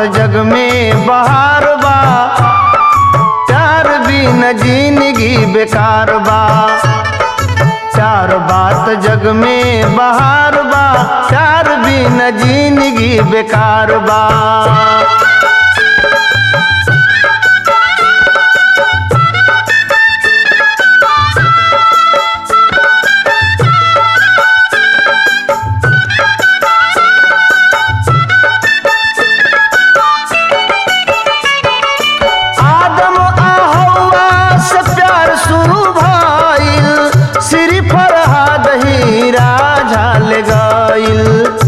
जग में बहार बा प्यार बिन जिंदगी बेकार बा चार बात जग में बहार बा प्यार बिन जिंदगी बेकार बा आदम आ हवा से प्यार शुरू भइल श्री फरहाद हीरा झाल गइल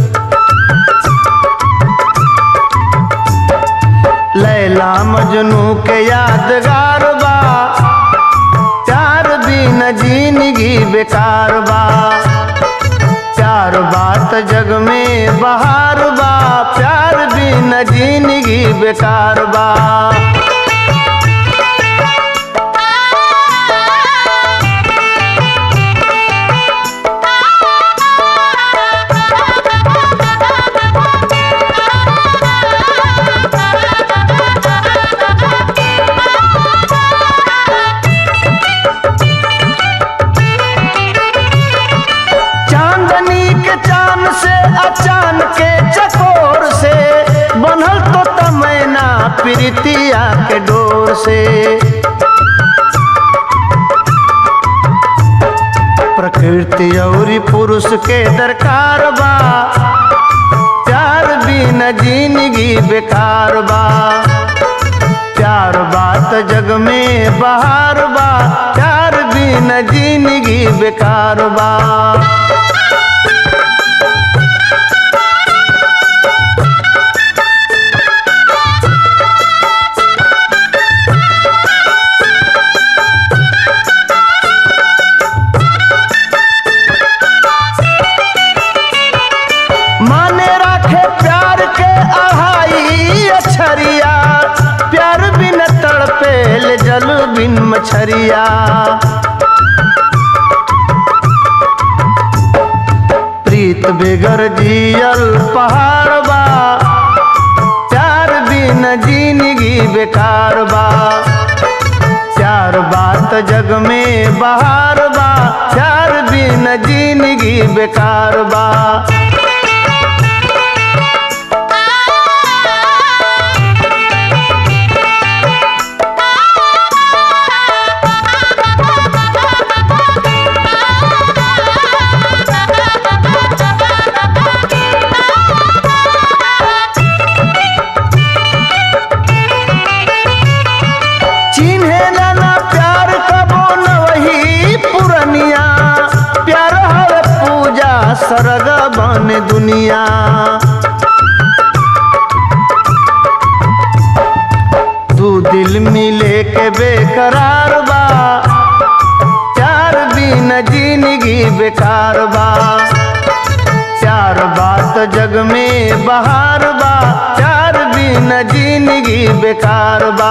लैला मजनू के यादगार बा प्यार बिन जिंदगी बेकार बा चार बात जग में बहार बा प्यार बिन जिंदगी बेकार बा चांदनी के चांद से अचान के चकोर से बनल तो तमैना प्रीतिया के डोर से प्रकृति और पुरुष के दरकार बा प्यार बिन जिंदगी बेकार बा चार बात जग में बहार बा प्यार बिन जिंदगी बेकार बा माने राखे प्यार के अहाई अछरिया प्यार बिन तड़पेल जल बिन मछरिया प्रीत बेगर जियल पहाड़ बा प्यार बिन जिंदगी बेकार बा चार बात जग में बहार बा प्यार बिन जिंदगी बेकार बा चिन्हे ना प्यार कबो न वही पुरनिया प्यार हर पूजा सरग बन दुनिया दू दिल मिले के बेकरार बा प्यार बिन जिंदगी बेकार बा चार बात जग में बहार बा प्यार बिन जिंदगी बेकार बा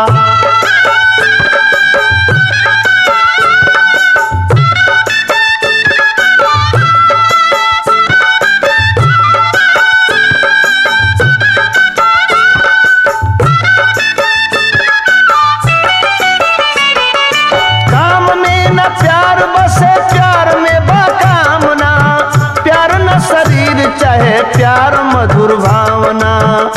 काम में न प्यार बसे प्यार में बाकामना प्यार न शरीर चाहे प्यार मधुर भावना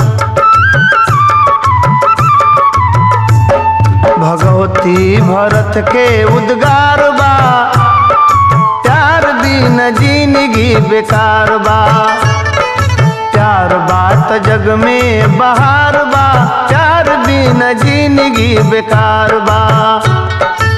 भगवती भरत के उद्गार बा प्यार दिन जिंदगी बेकार बा चार बात जग में बहार बा प्यार बिन जिंदगी बेकार बा